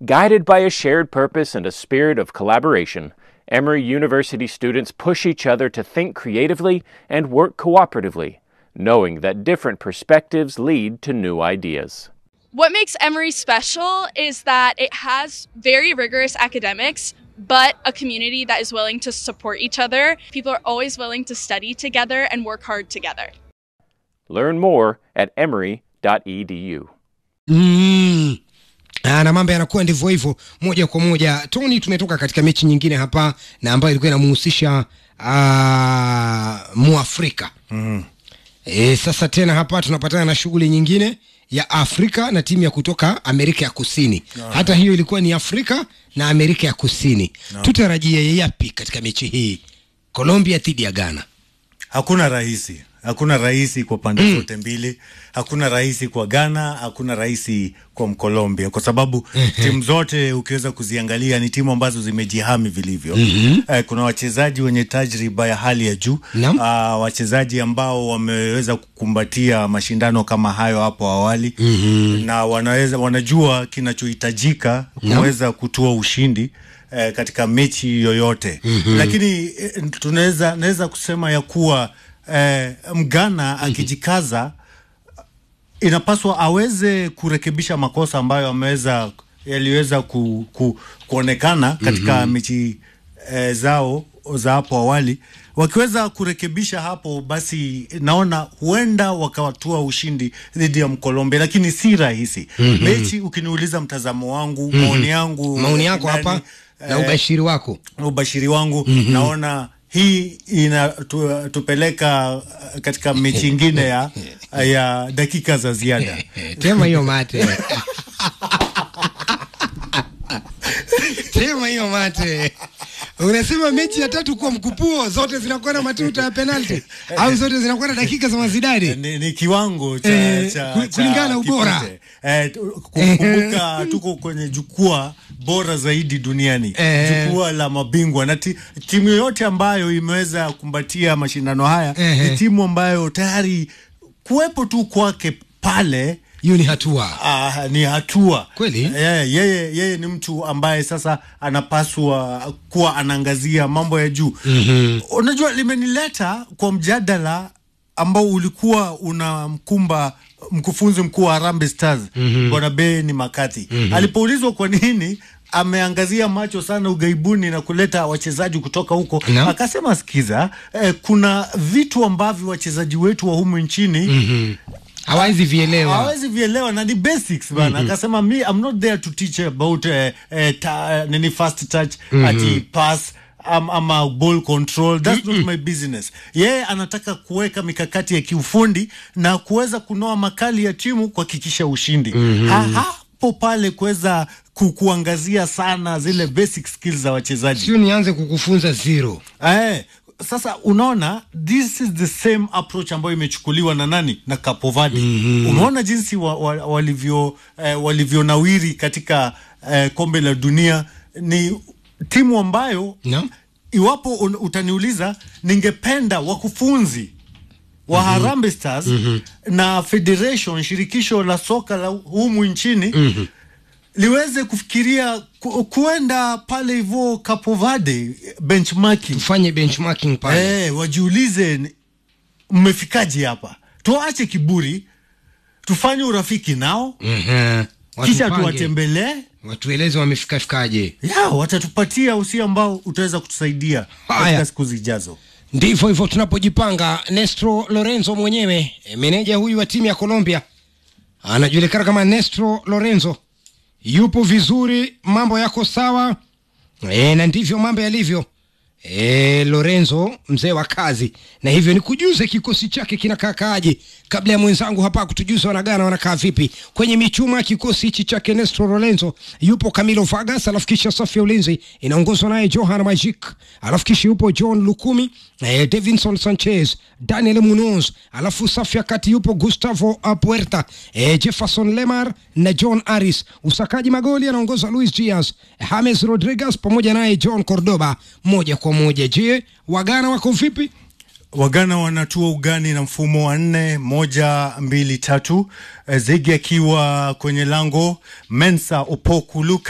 Guided by a shared purpose and a spirit of collaboration, Emory University students push each other to think creatively and work cooperatively, knowing that different perspectives lead to new ideas. What makes Emory special is that it has very rigorous academics, but a community that is willing to support each other. People are always willing to study together and work hard together. Learn more at emory.edu. Mm. Ah, na mambo yanakuwa ndivyo hivyo moja kwa moja. Tony, tumetoka katika mechi nyingine hapa na ambayo ilikuwa inamhusisha ah, Muafrika Mm. e, sasa tena hapa tunapatana na shughuli nyingine ya Afrika na timu ya kutoka Amerika ya Kusini. Hata hiyo ilikuwa ni Afrika na Amerika ya Kusini. Tutarajie yapi katika mechi hii, Colombia dhidi ya Ghana? Hakuna rahisi, hakuna rahisi kwa pande zote mbili. Hakuna rahisi kwa Ghana, hakuna rahisi kwa Mkolombia, kwa sababu timu zote ukiweza kuziangalia ni timu ambazo zimejihami vilivyo. Eh, kuna wachezaji wenye tajriba ya hali ya juu Naam. Ah, wachezaji ambao wameweza kukumbatia mashindano kama hayo hapo awali na wanaweza wanajua kinachohitajika kuweza kutoa ushindi eh, katika mechi yoyote lakini eh, tunaweza naweza kusema ya kuwa eh, mgana akijikaza inapaswa aweze kurekebisha makosa ambayo ameweza yaliweza ku, ku, kuonekana katika mechi eh, zao za hapo awali. Wakiweza kurekebisha hapo, basi naona huenda wakawatua ushindi dhidi ya Mkolombia, lakini si rahisi mechi. Ukiniuliza mtazamo wangu, maoni yangu, Maoni yako ndani, hapa na eh, ubashiri wako. ubashiri wangu naona hii inatupeleka uh, katika mechi ingine ya, ya dakika za ziada. Tema hiyo mate. Tema hiyo mate. Unasema mechi ya tatu kwa mkupuo zote zinakuwa na matuta ya penalti au zote zinakuwa na dakika za mazidani? Ni, ni kiwango cha, Eh, cha, ku- kulingana na ubora. kipute. Eh, tu- kumbuka tuko kwenye jukwaa bora zaidi duniani Eh. jukwaa la mabingwa na ti, timu yoyote ambayo imeweza kumbatia mashindano haya Eh. ni timu ambayo tayari kuwepo tu kwake pale Hiyo ni hatua. Ah, ni hatua Kweli? yeye, yeye, yeye ni mtu ambaye sasa anapaswa kuwa anaangazia mambo ya juu mm-hmm. Unajua, limenileta kwa mjadala ambao ulikuwa unamkumba mkufunzi mkuu wa Harambee Stars mm-hmm. Bwana Beni Makati mm-hmm. alipoulizwa kwa nini ameangazia macho sana ugaibuni na kuleta wachezaji kutoka huko Naam. akasema, sikiza eh, kuna vitu ambavyo wachezaji wetu wa humu nchini mm-hmm Hawezi vielewa. hawezi vielewa na ni basics bana akasema me I'm not there to teach about uh, uh, ta, nini fast touch ati pass am, ama ball control that's not my business yeye anataka kuweka mikakati ya kiufundi na kuweza kunoa makali ya timu kuhakikisha ushindi ha, hapo pale kuweza ku, kuangazia sana zile basic skills za wachezaji Sio nianze kukufunza zero. Eh, sasa unaona this is the same approach ambayo imechukuliwa na nani na Capo Verde. Umeona jinsi wa, wa, walivyo eh, walivyonawiri katika eh, kombe la dunia. Ni timu ambayo Naam. iwapo un, utaniuliza ningependa wakufunzi wa Harambee Stars na federation shirikisho la soka la humu nchini liweze kufikiria ku, kuenda pale hivyo Capo Verde benchmarking Tufanye benchmarking pale. Eh, wajiulize ni- mmefikaje hapa, tuache kiburi, tufanye urafiki nao Mhm. kisha Watupange. tuwatembelee Watueleze wamefika fikaje. ya watatupatia usia ambao utaweza kutusaidia Haya. katika siku zijazo. Ndivyo hivyo tunapojipanga. Nestro Lorenzo mwenyewe e, meneja huyu wa timu ya Colombia anajulikana kama Nestro Lorenzo, yupo vizuri, mambo yako sawa e, na ndivyo mambo yalivyo. E, Lorenzo mzee wa kazi, na hivyo ni kujuze kikosi chake kinakaakaaje, kabla ya mwenzangu hapa kutujuza wanagana wanakaa vipi kwenye michuma. Kikosi hichi chake Nestro Lorenzo yupo Camilo Vargas, alafu kisha safu ya ulinzi inaongozwa naye Johan Magic, alafu kisha yupo John Lukumi, eh, Davinson Sanchez, Daniel Munoz, alafu safu ya kati yupo Gustavo Puerta, eh, Jefferson Lemar na John Aris. Usakaji magoli anaongozwa Luis Diaz, James Rodriguez pamoja naye John Cordoba. Moja kwa moja, je, wagana wako vipi? Wagana wanatua ugani na mfumo wa nne moja mbili tatu, Eh, Zegi akiwa kwenye lango, Mensa Opoku Luka